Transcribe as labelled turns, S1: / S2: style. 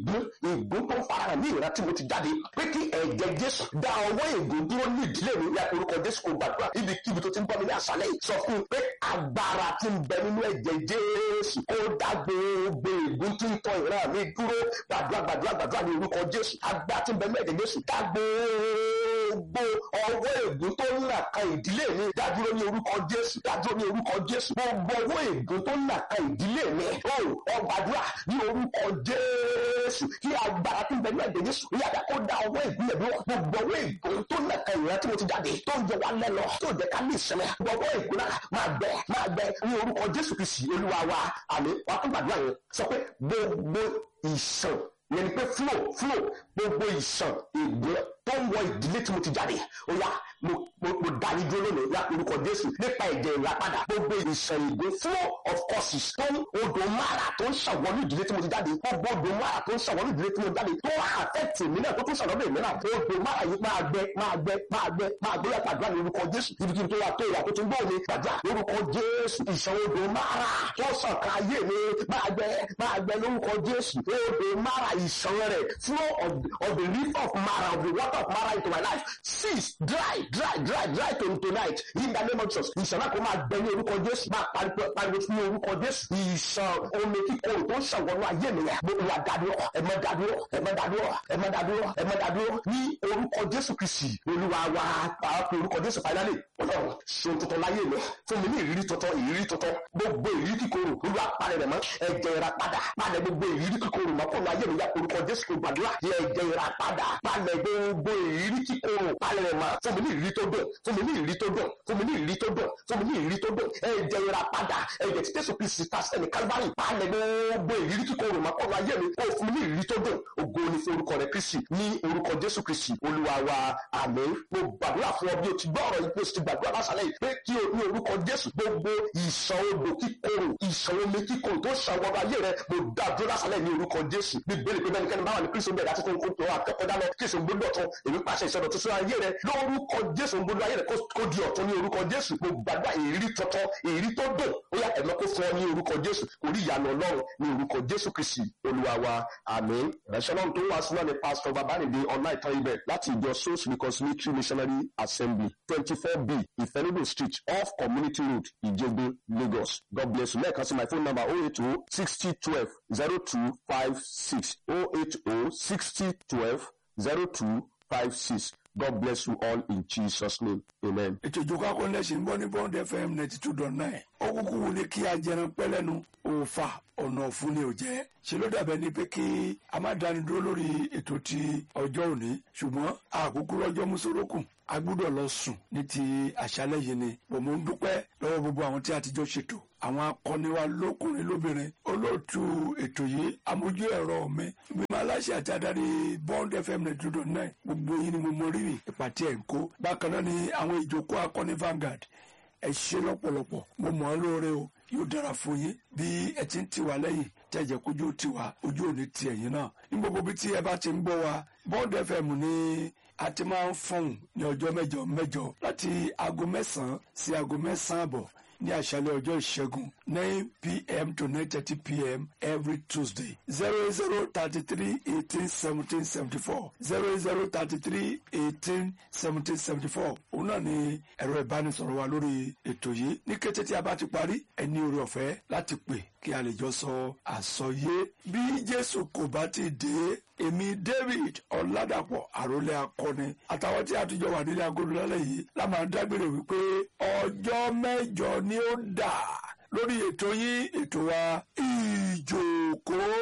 S1: ègún ègún tó ń farahàn ní ìran tí mo ti jáde pé kí ẹ̀jẹ̀ jésù dá ọwọ́ ègún dúró ní ìdílé mi ní orúkọ jésù kò gbàdúrà ibikíbi tó ti ń bọ́ mi ní àṣálẹ́ yìí sọ fún un pé agbára tí ń bẹ nínú ẹ̀jẹ̀ jésù kó dá gbogbo ègún tí ń tọ ìran mi dúró gbàdúrà gbàdúrà gbàdúrà ní orúkọ jésù agbára tí ń bẹ nínú ẹ̀jẹ̀ jésù dá gbogbo ọwọ́ ègún tó ń là kan ìdílé mi dádúró ní orúkọ jésù dádúró ní orúkọ jésù gbogbo ọwọ́ ègún tó ń là kan ìdílé mi ó ọgbàdúrà ní orúkọ jésù kí agbára tí ń bẹ nínú ẹ̀jẹ̀ jésù yàtọ̀ kó dá ọwọ́ ègún yẹn dúró gbogbo ọwọ́ ègún tó ń là kan ìran tí mo ti jáde tó ń jẹ wá lẹ́lọ tó jẹ ká ní ìsinmi gbogbo ọwọ́ ègún náà máa gbẹ máa gbẹ ní orúkọ jésù kristi olúwa wa àmì wàá tún gbàdúrà yẹn sọ pé gbogbo ìsàn yẹn ni pé flow flow gbogbo ìsàn ègbé tó ń wọ ìdílé tí mo ti jáde ó yá mo mo mo dání dúró lónìí yá orúkọ jésù nípa ẹ̀jẹ̀ ìràpadà gbogbo ìsàn ègbé flow of causes tó ń odò mara tó ń ṣàwọlú ìdílé tí mo ti jáde gbogbo odò mara tó ń ṣàwọlú ìdílé tí mo ti jáde tó wà àfẹ́tì mi náà tó tún ṣàlọ́dọ̀ èmi náà odò mara yìí máa gbẹ máa gbẹ máa gbẹ máa gbẹ yá gbàdúrà ní orúkọ jésù ibikíbi tó wà tó ìyà tó tún gbọ́ mi gbàdúrà lórúkọ jésù ìsàn odò mara tó sàn ká ayé mi máa gbẹ máa gbẹ lórúkọ jésù odò mara ìsàn rẹ̀ flow of, of the river of mara of the water of mara into my life cease dry dry dry dry to tonight in the name of jesus ìsàn náà kò máa gbẹ ní orúkọ jésù máa pariwo pariwo ní orúkọ jésù ìsàn omi kíkorò tó ń ṣàwọnú ayé mi yẹn gbogbo wa dádúró ẹmọ dádúró ẹmọ dádúró ẹmọ dádúró ẹmọ dádúró ní orúkọ jésù kristi olúwa wa pàápàá orúkọ jésù finally ọlọ́run ṣe tuntun láyé mi fún mi ní ìrírí tuntun ìrírí tuntun gbogbo ìrírí kíkorò olúwa parẹ́ rẹ̀ mọ́ ẹ̀jẹ̀ ìra padà palẹ̀ gbogbo ìrírí kíkorò mọ́ fún ayé mi yá orúkọ jésù kò gbàdúrà ẹ̀jẹ̀ ìra padà palẹ̀ gbogbo ìrírí kíkorò palẹ̀ rẹ̀ mọ́ fún mi ní ìrírí tó dùn fún mi ní ìrírí tó dùn fún mi ní ìrírí tó dùn fún mi ní ìrírí tó dùn ẹ̀jẹ̀ ìra padà ẹ̀jẹ̀ tí jésù kristi ta sẹ́ni kálíbárì palẹ̀ gbogbo ìrírí kíkorò mọ́ fún ayé mi kó fún mi ní ìrírí tó dùn ògo ni fún orúkọ rẹ̀ kristi ní orúkọ jésù kristi olúwa wa àmín mo gbàdúrà fún ọ bí o ti gbọ́ ọ̀rọ̀ yìí bí o ti gbàdúrà lásàlẹ̀ yìí pé kí o ní orúkọ jésù gbogbo ìṣàn odò kíkorò ìṣàn omi kíkorò tó ṣàwọ́n ayé rẹ mo dá dúró lásàlẹ̀ ní orúkọ jésù bíbélì pé bẹ́nikẹ́ni bá wà ní kristu bẹ̀rẹ̀ àti kó tó akẹ́kọ̀ọ́ dáná kí èso gbódò ọ̀tún èmi pàṣẹ ìṣọ̀dọ̀ tuntun ayé rẹ lórúkọ jésù gbódò ayé rẹ kó di ọ̀tún ní orúkọ jésù mo gbàdúrà èrí tọ̀tọ̀ èrí tó dùn ó yá ẹ̀mọ́ kó fún ọ ní orúkọ jésù orí ìyanu ọlọ́run ní orúkọ jésù kristi olúwa wa àmín ìránṣẹ́ náà tó wá sílẹ̀ ní pásítọ̀ babánídé ọ̀nà ìtàn ibẹ̀ láti ìjọ souls reconciliatory missionary assembly twenty four b ìfẹ́lódò street off community road ìjẹgbẹ lagos god bless you lẹ́ẹ̀kan sí my phone number oh eight oh sixty twelve zero two five six oh eight oh sixty twelve zero two five six god bless you all in jesus name amen.
S2: ètò ìjókòó akọ́nẹ́sì ń bọ́ ní bond fm ninety two dot nine ó kúkú wù ní kí ajẹran pẹ́lẹ́nu òòfà ọ̀nà ọ̀fun ni ò jẹ́ ṣe ló dàbẹ̀ ni pé kí a má dáni dúró lórí ètò ti ọjọ́ òní ṣùgbọ́n àkókò lọ́jọ́ mùsùlùkùn a gbúdọ̀ lọ sùn ní ti àṣálẹ́ yìí ni bò mo ń dúpẹ́ lọ́wọ́ gbogbo àwọn tí a ti jọ ṣètò àwọn akọni wa lókùnrin lóbìnrin olóòtú ètò yìí amójú ẹ̀rọ mi mímọ́ aláṣẹ àti adarí bond fm ninety two dot nine gbogbo yìí ni mo mọ rírì ìpàtí ẹ̀ ń kó bákan náà ni àwọn ìjókòó akọni Vanguard ẹ ṣe lọ́pọ̀lọpọ̀ mo mọ̀ ọ́ lóore o yóò dára fún yín bí ẹ ti ń tiwa lẹ́yìn tí ẹ jẹ́ kójú tiwa ojú òní ti ẹ̀yìn náà ní gbogbo bí tí ẹ bá ti ń gbọ́ wa bond fm ní a ti máa ń fọ̀hún ní ọjọ́ mẹ́jọ mẹ́jọ láti aago mẹ́sàn-án sí aago mẹ́sàn-án àbọ̀ ní àṣálẹ́ ọjọ́ ìṣẹ́gun nine pm to nine thirty pm every tuesday zero zero thirty three eighteen seventeen seventy four zero zero thirty three eighteen seventeen seventy four òun náà ni ẹ̀rọ ìbánisọ̀rọ̀ wa lórí ètò yìí ní kété tí a bá ti parí ẹ ní oore ọ̀fẹ́ láti pè kí a lè jọ sọ àsọyé bí jésù kò bá ti dé èmi david ọ̀làdàpọ̀ àròlé akọni àtàwọn tí a ti jọ wà nílé agodo lálẹ́ yìí la máa ń dágbére wípé ọjọ́ mẹ́jọ ni ó dà lórí ètò yín ètò wa ìjókòó.